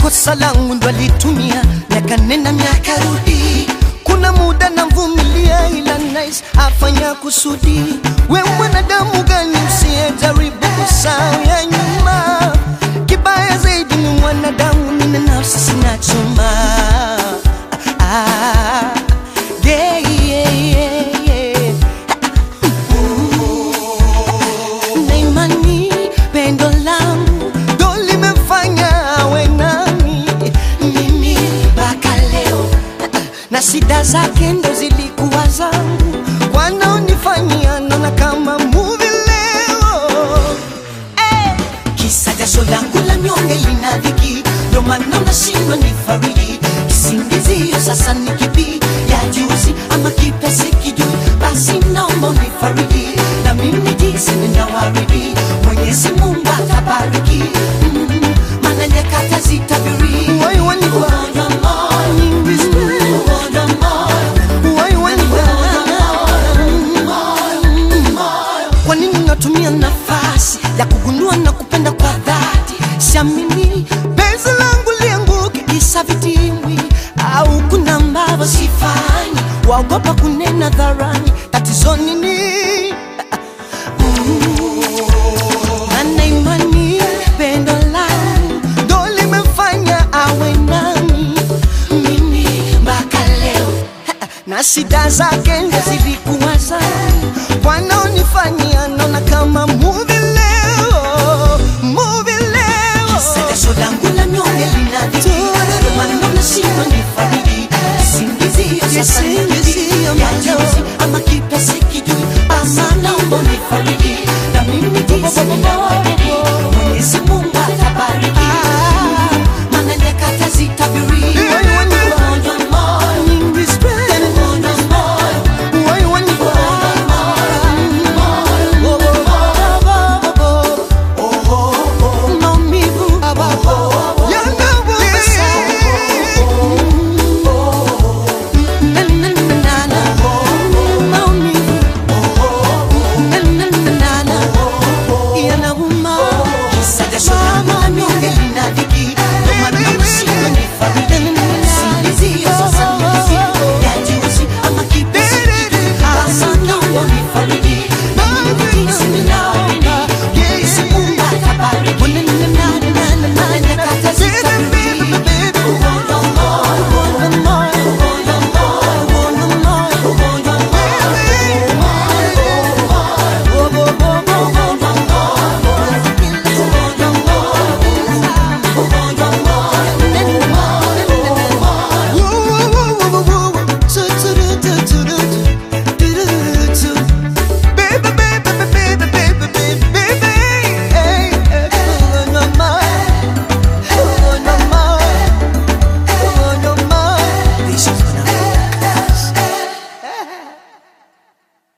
kosa langu ndo alitumia miaka nenda miaka rudi kuna muda namvumilia ila nice afanya kusudi we mwanadamu gani usiyejaribu kusahau ya nyuma kibaya zaidi ni mwanadamu nina nafsi sina chuma ah, yeah, yeah, yeah, yeah. na imani pendo langu ndo limefanya awe nami mimi mpaka leo na shida zake ndo zilikuwa zangu wanaonifanyia naona kama muvi leo Eh, kisa jasho langu la nyonge lina dhiki ndo maana nashindwa ni fariji kisingizio sasa ni kipi ya juzi ama kipya sikijui basi naomba unifariji na mimi jinsi ninawaridi mwenyezi mungu atabariki Mm, maana nyakati zitabiri ugonjwa moyo ugonjwa moyo kwa nini natumia nafasi ya kugundua na kupenda kwa dhati siamini penzi langu lianguke kisa vitimbi au kuna ambavyo sifanyi waogopa kunena dharani tatizo nini ana imani pendo langu ndo limefanya awe nami mimi mpaka leo na shida zake ndo zilikuwa zangu wanaonifanyia naona kama muvi leo muvi leo Jasho langu la nyonge linadhiki Ndio maana nashindwa nifariji Kisingizio sasa ni kipi Kisingizio ya moyo. juzi ama kipya sikijui Basi naomba unifariji na mimi jinsi ninavyo